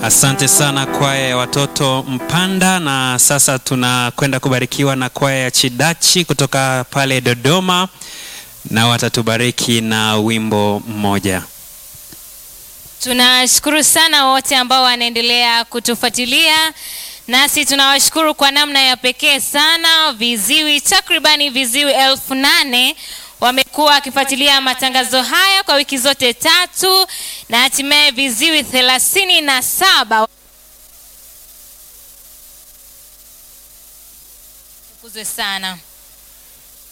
Asante sana kwaya ya watoto Mpanda, na sasa tunakwenda kubarikiwa na kwaya ya Chidachi kutoka pale Dodoma, na watatubariki na wimbo mmoja. Tunashukuru sana wote ambao wanaendelea kutufuatilia, nasi tunawashukuru kwa namna ya pekee sana. Viziwi takribani viziwi elfu nane wamekuwa wakifuatilia matangazo haya kwa wiki zote tatu, na hatimaye viziwi thelathini na saba tukuzwe sana.